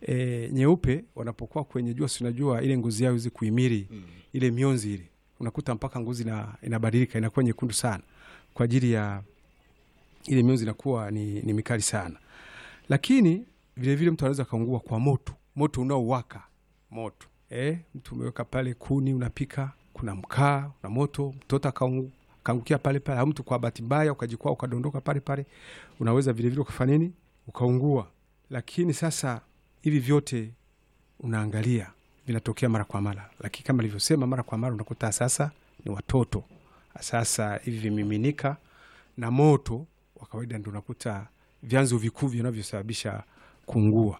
e, nyeupe wanapokuwa kwenye jua, si unajua ile ngozi yao iweze kuhimili ile mionzi ile, unakuta mpaka ngozi ina, inabadilika inakuwa nyekundu sana kwa ajili ya ile mionzi inakuwa ni, ni mikali sana. Lakini vilevile mtu anaweza kaungua kwa moto, moto unaowaka moto eh, mtu umeweka pale kuni unapika, kuna mkaa na moto, mtoto akaungu- akaangukia pale pale, au mtu kwa bahati mbaya ukajikwaa ukadondoka pale pale, unaweza vilevile ukafanya nini, ukaungua. Lakini sasa hivi vyote unaangalia vinatokea mara kwa mara, lakini kama nilivyosema, mara kwa mara unakuta sasa ni watoto. Sasa hivi vimiminika na moto wa kawaida ndio unakuta vyanzo vikuu vinavyosababisha kuungua.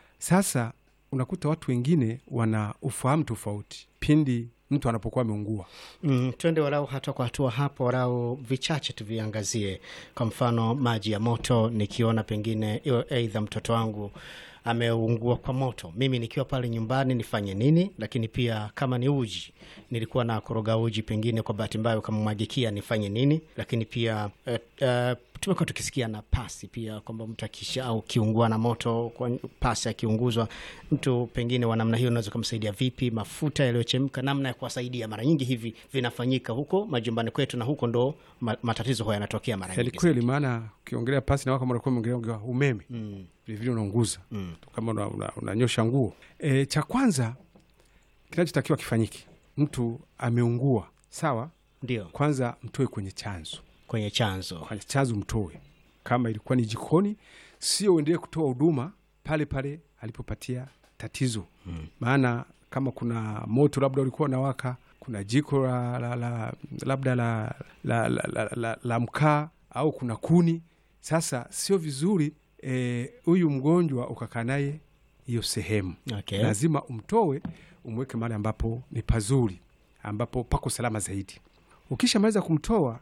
Sasa unakuta watu wengine wana ufahamu tofauti pindi mtu anapokuwa ameungua. Mm, twende walau hatua kwa hatua hapo, walau vichache tuviangazie. Kwa mfano maji ya moto, nikiona pengine iwe aidha mtoto wangu ameungua kwa moto, mimi nikiwa pale nyumbani nifanye nini? Lakini pia kama ni uji, nilikuwa na koroga uji, pengine kwa bahati mbaya ukamwagikia, nifanye nini? Lakini pia eh, eh, tumekuwa tukisikia na pasi pia kwamba mtu akisha au kiungua na moto kwa pasi akiunguzwa, mtu pengine wa namna hiyo unaweza kumsaidia vipi? Mafuta yaliyochemka, namna ya kuwasaidia. Mara nyingi hivi vinafanyika huko majumbani kwetu, na huko ndo ma- matatizo hayo yanatokea mara Ni nyingi. kweli, maana ukiongelea pasi na kama unakuwa umeongelea umeme Mm, vilevile unaunguza mm. kama una- una- unanyosha nguo. E, cha kwanza kinachotakiwa kifanyike, mtu ameungua, sawa, Ndio kwanza mtoe kwenye chanzo kwenye chanzo. kwenye chanzo mtoe. Kama ilikuwa ni jikoni, sio uendelee kutoa huduma pale pale alipopatia tatizo. Maana kama kuna moto labda ulikuwa unawaka, kuna jiko la, la, la, labda la, la, la, la, la, la mkaa au kuna kuni. Sasa sio vizuri eh, huyu mgonjwa ukakaa naye hiyo sehemu Okay. lazima umtoe umweke mahali ambapo ni pazuri, ambapo pako salama zaidi. Ukishamaliza kumtoa,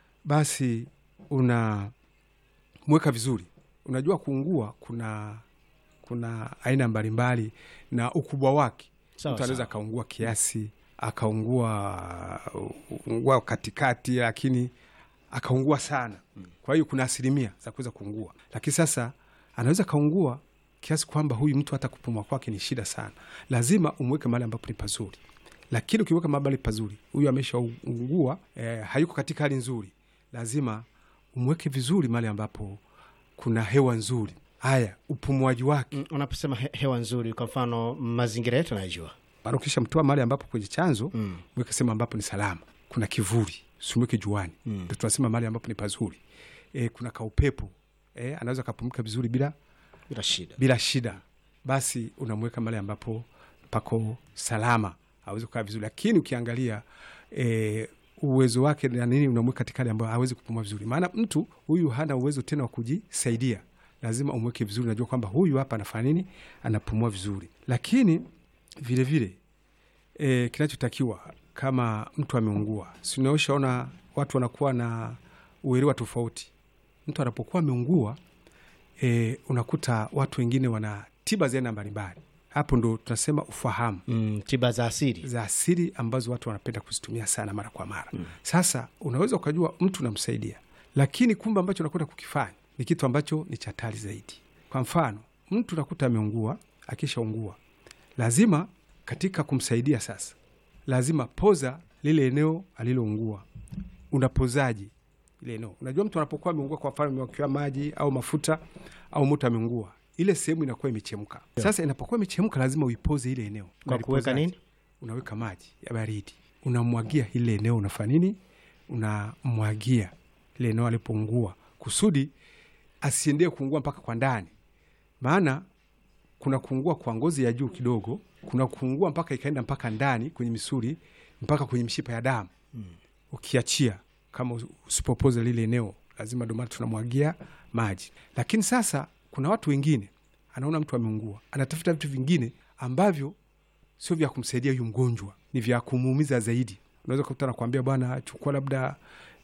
basi unamweka vizuri. Unajua kuungua kuna kuna aina mbalimbali na ukubwa wake. Sawa, Mtu anaweza sawa. akaungua kiasi, akaungua ungua katikati, lakini akaungua sana. Kwa hiyo kuna asilimia za kuweza kuungua, lakini sasa anaweza kaungua kiasi kwamba huyu mtu hata kupumua kwake ni shida sana. Lazima umweke mahali ambapo ni pazuri, lakini ukiweka mahali pazuri, huyu ameshaungua eh, hayuko katika hali nzuri, lazima umweke vizuri mahali ambapo kuna hewa nzuri. Haya, upumuaji wake Mm, Unaposema he, hewa nzuri, kwa mfano mazingira yetu najua mara ukisha mtoa mahali ambapo kwenye chanzo Mm. mweke sehemu ambapo ni salama, kuna kivuli, simweke juani, ndo tunasema mahali ambapo ni pazuri. E, kuna kaupepo e, anaweza kapumika vizuri bila bila shida. bila shida, basi unamweka mahali ambapo pako salama, awezi kukaa vizuri. Lakini ukiangalia e, uwezo wake na nini, unamweka katika hali ambayo hawezi kupumua vizuri, maana mtu huyu hana uwezo tena wa kujisaidia. Lazima umweke vizuri, unajua kwamba huyu hapa anafanya nini, anapumua vizuri. Lakini vilevile e, kinachotakiwa kama mtu ameungua, sinaoshaona watu wanakuwa na uelewa tofauti. Mtu anapokuwa ameungua e, unakuta watu wengine wana tiba za aina mbalimbali. Hapo ndo tunasema ufahamu Mm, tiba za asili za asili ambazo watu wanapenda kuzitumia sana mara kwa mara. Sasa unaweza ukajua mtu unamsaidia, lakini kumbe ambacho unakwenda kukifanya ni kitu ambacho ni cha hatari zaidi. Kwa mfano, mtu unakuta ameungua, akishaungua lazima katika kumsaidia sasa, lazima poza lile eneo aliloungua. Unapozaji ile eneo? Unajua, mtu anapokuwa ameungua, kwa mfano amewekewa maji au mafuta au moto ameungua, ile sehemu inakuwa imechemka. Sasa inapokuwa imechemka, lazima uipoze ile eneo kwa kuweka Unalipozaje? nini? unaweka maji ya baridi, unamwagia ile eneo, unafanya nini? Unamwagia ile eneo alipoungua, kusudi asiendee kuungua mpaka kwa ndani, maana kuna kuungua kwa ngozi ya juu kidogo, kuna kuungua mpaka ikaenda mpaka ndani kwenye misuli, mpaka kwenye mishipa ya damu. Ukiachia kama usipopoza lile eneo, lazima ndio maana tunamwagia maji. Lakini sasa kuna watu wengine, anaona mtu ameungua, anatafuta vitu vingine ambavyo sio vya kumsaidia huyu mgonjwa, ni vya kumuumiza zaidi. Unaweza kukuta nakwambia, bwana, chukua labda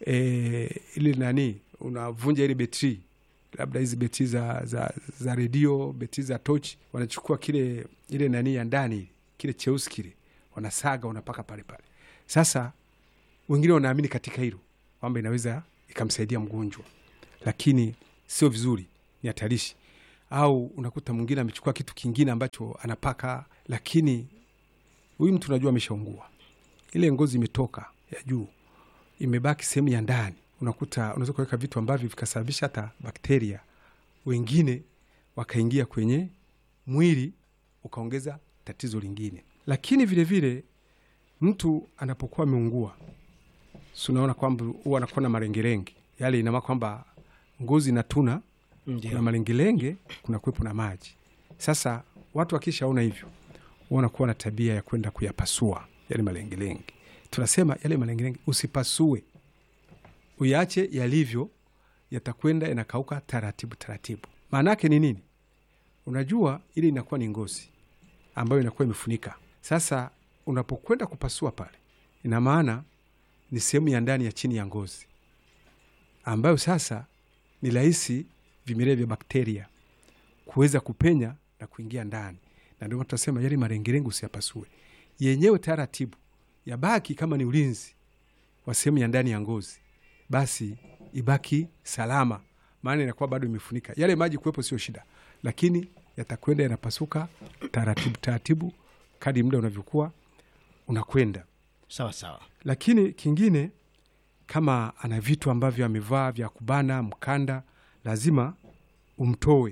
e, ile nani, unavunja ile betri, labda hizi betri za, za, za redio, betri za tochi, wanachukua kile ile nani ya ndani, kile cheusi kile, wanasaga, wanapaka pale pale. Sasa wengine wanaamini katika hilo kwamba inaweza ikamsaidia mgonjwa, lakini sio vizuri, ni hatarishi. au unakuta mwingine amechukua kitu kingine ambacho anapaka, lakini huyu mtu unajua ameshaungua, ile ngozi imetoka ya juu, imebaki sehemu ya ndani. Unakuta unaweza kuweka vitu ambavyo vikasababisha hata bakteria wengine wakaingia kwenye mwili ukaongeza tatizo lingine. Lakini vilevile vile, mtu anapokuwa ameungua, si unaona kwamba huwa anakuwa na marengerenge yale, inamaana kwamba ngozi inatuna kuna Ndio. malengelenge, kuna kuwepo na maji. Sasa watu wakishaona hivyo, wanakuwa na tabia ya kwenda kuyapasua yale malengelenge. Tunasema yale malengelenge usipasue, uyache yalivyo, yatakwenda yanakauka taratibu taratibu. Maana yake ni nini? Unajua ile inakuwa ni ngozi ambayo inakuwa imefunika. Sasa unapokwenda kupasua pale, ina maana ni sehemu ya ndani ya chini ya ngozi ambayo sasa ni rahisi vimelea vya bakteria kuweza kupenya na kuingia ndani, na ndio maana tunasema yale marengerenge usiyapasue, yenyewe taratibu yabaki kama ni ulinzi wa sehemu ya ndani ya ngozi, basi ibaki salama, maana inakuwa bado imefunika. Yale maji kuwepo sio shida, lakini yatakwenda yanapasuka taratibu taratibu kadi muda unavyokuwa unakwenda Sawa sawa. lakini kingine kama ana vitu ambavyo amevaa vya kubana mkanda, lazima umtoe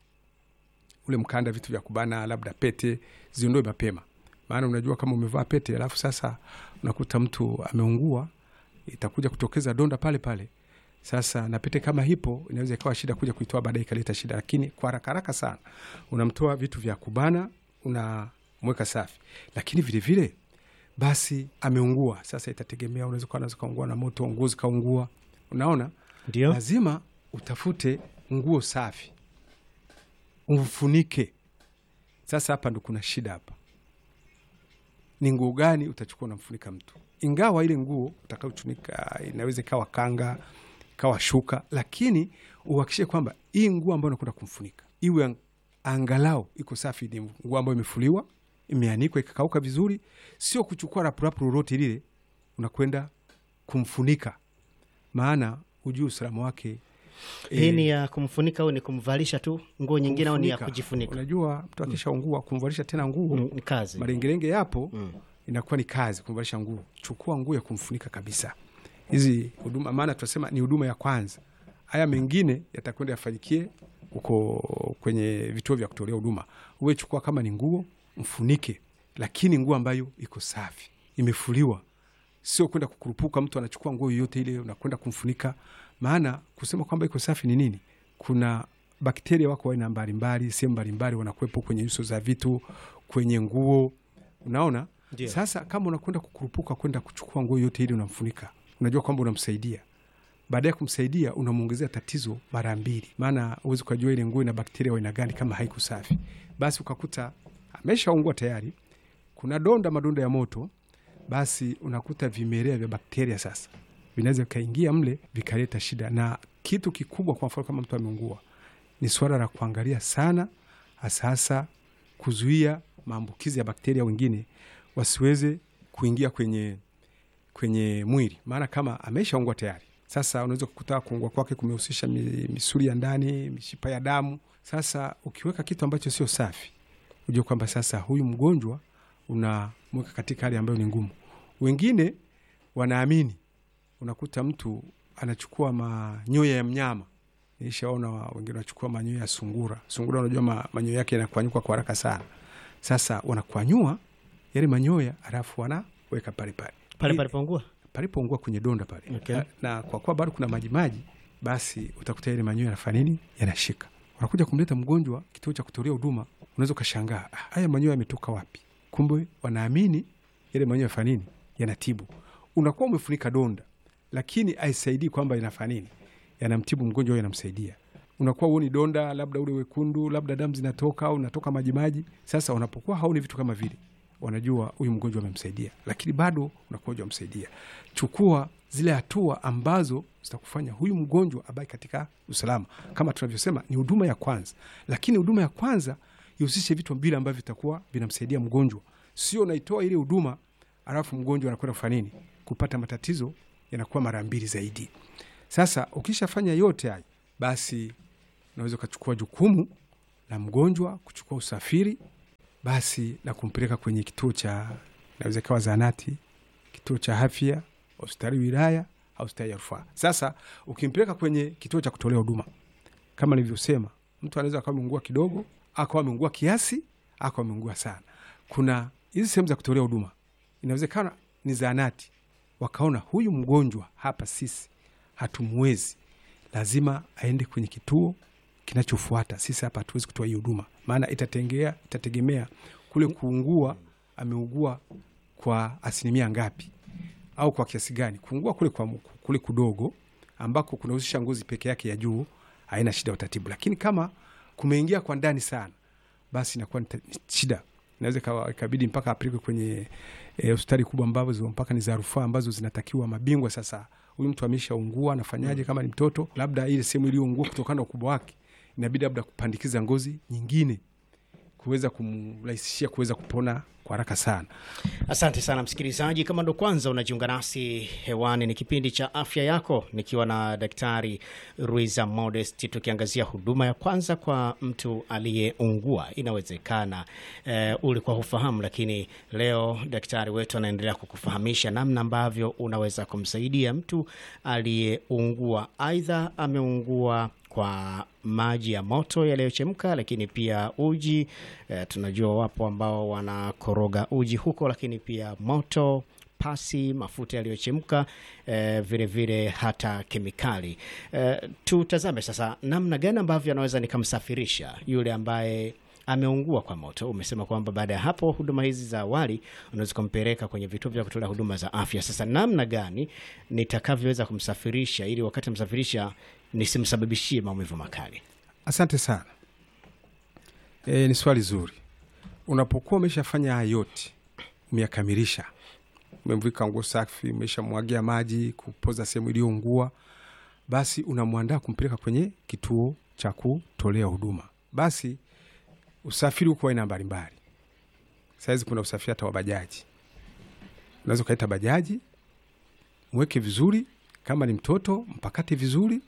ule mkanda, vitu vya kubana, labda pete, ziondoe mapema, maana unajua kama umevaa pete alafu sasa unakuta mtu ameungua, itakuja kutokeza donda pale pale. Sasa na pete kama hipo, inaweza ikawa shida kuja kuitoa baadaye ikaleta shida, lakini kwa haraka haraka sana unamtoa vitu vya kubana, unamweka safi, lakini vilevile vile, basi ameungua. Sasa itategemea, unaweza kuwa unaweza kaungua na moto, nguo zikaungua. Unaona, Ndio. lazima utafute nguo safi umfunike. Sasa hapa ndo kuna shida hapa, ni nguo gani utachukua unamfunika mtu? Ingawa ile nguo utakaochunika inaweza ikawa kanga, ikawa shuka, lakini uhakikishe kwamba hii nguo ambayo unakwenda kumfunika iwe ang- angalau iko safi, ni nguo ambayo imefuliwa, imeanikwa, ikakauka vizuri, sio kuchukua rapurapu lolote lile unakwenda kumfunika, maana hujui usalama wake. Hii eh, ni ya kumfunika au ni kumvalisha tu nguo nyingine au ni ya kumfunika. kujifunika? Unajua mtu akishaungua kumvalisha tena nguo Mm, Ni kazi. marengerenge yapo Mm. inakuwa ni kazi kumvalisha nguo. Chukua nguo ya kumfunika kabisa. Hizi huduma, maana tunasema ni huduma ya kwanza. Haya mengine yatakwenda yafanyikie huko kwenye vituo vya kutolea huduma. Uwe chukua kama ni nguo mfunike, lakini nguo ambayo iko safi, imefuliwa, sio kwenda kukurupuka. Mtu anachukua nguo yoyote ile unakwenda kumfunika, maana kusema kwamba iko safi ni nini? Kuna bakteria wako aina mbalimbali, sehemu mbalimbali wanakuwepo kwenye nyuso za vitu, kwenye nguo, unaona Ndio. sasa kama unakwenda kukurupuka kwenda kuchukua nguo yote ile unamfunika, unajua kwamba unamsaidia. Baada ya kumsaidia unamwongezea tatizo mara mbili, maana huwezi ukajua ile nguo ina bakteria wa aina gani kama haiku safi. Basi ukakuta ameshaungua tayari, kuna donda, madonda ya moto, basi unakuta vimelea vya bakteria sasa vinaweza vikaingia mle vikaleta shida. Na kitu kikubwa, kwa mfano kama mtu ameungua, ni suala la kuangalia sana, hasa hasa kuzuia maambukizi ya bakteria wengine wasiweze kuingia kwenye kwenye mwili, maana kama ameshaungua tayari, sasa unaweza kukuta kuungua kwake kumehusisha mi- misuli ya ndani, mishipa ya damu. Sasa ukiweka kitu ambacho sio safi, ujue kwamba sasa huyu mgonjwa unamweka katika hali ambayo ni ngumu. Wengine wanaamini, unakuta mtu anachukua manyoya ya mnyama. Nishaona wa- wengine wanachukua manyoya ya sungura. Sungura unajua ma, manyoya yake yanakwanyuka kwa haraka sana. Sasa wanakwanyua yale manyoya, alafu wanaweka pale pale Pale I- palipoungua? palipoungua kwenye donda pale Okay. na, na kwa kuwa bado kuna maji maji, basi utakuta yale manyoya yanafanya nini, yanashika. Unakuja kumleta mgonjwa kituo cha kutolea huduma, unaweza ukashangaa "Ah, haya manyoya yametoka wapi? Kumbe wanaamini yale manyoya yafanya nini, yanatibu. Unakuwa umefunika donda, lakini haisaidii kwamba inafanya nini, yanamtibu mgonjwa au yanamsaidia. Unakuwa huoni donda, labda ule wekundu, labda damu zinatoka au natoka majimaji. Sasa wanapokuwa haoni vitu kama vile wanajua huyu mgonjwa amemsaidia, lakini bado unakuwa hujamsaidia. Chukua zile hatua ambazo zitakufanya huyu mgonjwa abaki katika usalama. Kama tunavyosema, ni huduma ya kwanza, lakini huduma ya kwanza ihusishe vitu vile ambavyo vitakuwa vinamsaidia mgonjwa, sio unaitoa ile huduma alafu mgonjwa anakwenda kufanya nini, kupata matatizo yanakuwa mara mbili zaidi. Sasa ukishafanya yote haya, basi unaweza ukachukua jukumu la mgonjwa kuchukua usafiri basi na kumpeleka kwenye kituo cha naweza ikawa zahanati, kituo cha afya, hospitali wilaya au hospitali ya rufaa. Sasa ukimpeleka kwenye kituo cha kutolea huduma, kama nilivyosema, mtu anaweza akawa ameungua kidogo, akawa ameungua kiasi, akawa ameungua sana. Kuna hizi sehemu za kutolea huduma, inawezekana ni zahanati, wakaona huyu mgonjwa hapa sisi hatumwezi, lazima aende kwenye kituo kinachofuata. Sisi hapa hatuwezi kutoa hii huduma, maana itatengea itategemea kule kuungua, ameugua kwa asilimia ngapi au kwa kiasi gani. Kuungua kule kwa kule kudogo ambako kunahusisha ngozi peke yake ya juu haina shida ya utatibu, lakini kama kumeingia kwa ndani sana, basi inakuwa ni shida, inaweza ikabidi mpaka apelekwe kwenye hospitali e, kubwa ambazo mpaka ni za rufaa ambazo zinatakiwa mabingwa. Sasa huyu mtu ameshaungua, anafanyaje? Kama ni mtoto, labda ile sehemu iliyoungua kutokana na ukubwa wake inabidi labda kupandikiza ngozi nyingine kuweza kumrahisishia kuweza kupona kwa haraka sana. Asante sana msikilizaji, kama ndo kwanza unajiunga nasi hewani, ni kipindi cha afya yako, nikiwa na Daktari Ruiza Modest, tukiangazia huduma ya kwanza kwa mtu aliyeungua. Inawezekana eh, ulikuwa hufahamu, lakini leo daktari wetu anaendelea kukufahamisha namna ambavyo unaweza kumsaidia mtu aliyeungua, aidha ameungua kwa maji ya moto yaliyochemka, lakini pia uji e, tunajua wapo ambao wanakoroga uji huko, lakini pia moto, pasi, mafuta yaliyochemka e, vile vile hata kemikali e, tutazame sasa namna gani ambavyo anaweza nikamsafirisha yule ambaye ameungua kwa moto. Umesema kwamba baada ya hapo huduma hizi za awali unaweza kumpeleka kwenye vituo vya kutolea huduma za afya. Sasa namna gani nitakavyoweza kumsafirisha ili wakati msafirisha nisimsababishie maumivu makali? Asante sana. E, ni swali zuri. Unapokuwa umeshafanya haya yote, umeyakamilisha, umemvika nguo safi, umeshamwagia maji kupoza sehemu iliyoungua, basi unamwandaa kumpeleka kwenye kituo cha kutolea huduma. Basi usafiri huko aina mbalimbali. Sahizi kuna usafiri hata wa bajaji, unaweza ukaita bajaji, mweke vizuri, kama ni mtoto mpakate vizuri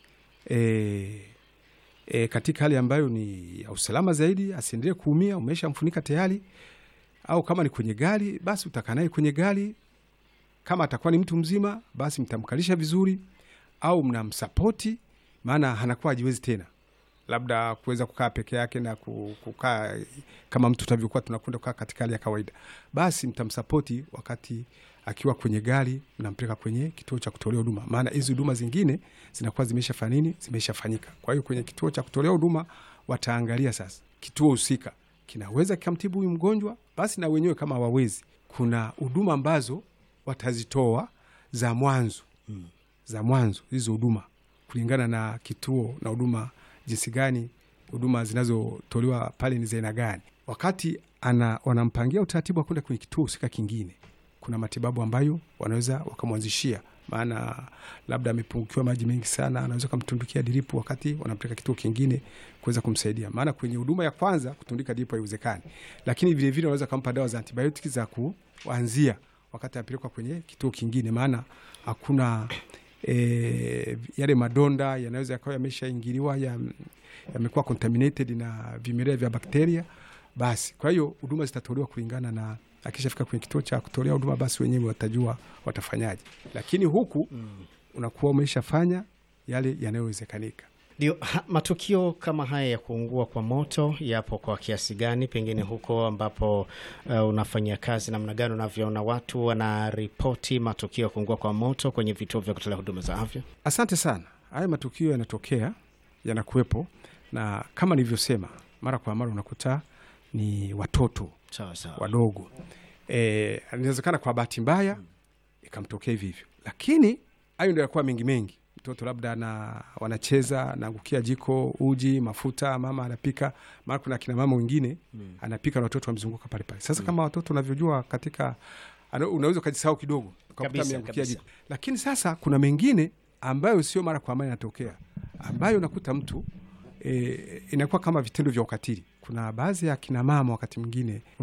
e, e, katika hali ambayo ni ya usalama zaidi, asiendelee kuumia, umeshamfunika tayari. Au kama ni kwenye gari, basi utakaa naye kwenye gari. Kama atakuwa ni mtu mzima, basi mtamkalisha vizuri, au mnamsapoti, maana hanakuwa hajiwezi tena labda kuweza kukaa peke yake na kukaa kama mtu tutavyokuwa tunakwenda kukaa katika hali ya kawaida, basi mtamsapoti wakati akiwa kwenye gari, mnampeleka kwenye kituo cha kutolea huduma, maana hizi huduma zingine zinakuwa zimeshafanya nini, zimeshafanyika. Kwa hiyo kwenye kituo cha kutolea huduma wataangalia sasa kituo husika kinaweza kikamtibu huyu mgonjwa, basi na wenyewe kama hawawezi, kuna huduma ambazo watazitoa za mwanzo hmm, za mwanzo hizo huduma kulingana na kituo na huduma jinsi gani huduma zinazotolewa pale ni za aina gani. Wakati ana wanampangia utaratibu wa kwenda kwenye kituo husika kingine, kuna matibabu ambayo wanaweza wakamwanzishia, maana labda amepungukiwa maji mengi sana, anaweza kumtundukia diripu wakati wanampeleka kituo kingine kuweza kumsaidia. Maana kwenye huduma ya kwanza kutundika diripu haiwezekani, lakini vilevile wanaweza kumpa dawa za antibiotiki za kuanzia wakati anapelekwa kwenye kituo kingine, maana hakuna E, yale madonda yanaweza yakawa yameshaingiliwa yamekuwa ya contaminated na vimelea vya bakteria. Basi kwa hiyo huduma zitatolewa kulingana na, akishafika kwenye kituo cha kutolea huduma, basi wenyewe watajua watafanyaje, lakini huku mm, unakuwa umeshafanya yale yanayowezekanika. Ndio, matukio kama haya ya kuungua kwa moto yapo kwa kiasi gani, pengine huko ambapo uh, unafanyia kazi, namna gani unavyoona watu wanaripoti matukio ya kuungua kwa moto kwenye vituo vya kutolea huduma za afya? Asante sana. Haya matukio yanatokea, yanakuwepo, na kama nilivyosema, mara kwa mara unakuta ni watoto sawa sawa wadogo. E, inawezekana kwa bahati mbaya ikamtokea hivi hivyo, lakini hayo ndio yakuwa mengi mengi mtoto labda na wanacheza naangukia jiko, uji, mafuta, mama anapika. Maana kuna akina mama wengine mm. anapika na watoto wamezunguka pale pale. Sasa mm. kama watoto unavyojua, katika unaweza ukajisahau kidogo ukakuta ameangukia jiko, lakini sasa kuna mengine ambayo sio mara kwa mara inatokea, ambayo unakuta mtu e, inakuwa kama vitendo vya ukatili. Kuna baadhi ya akina mama wakati mwingine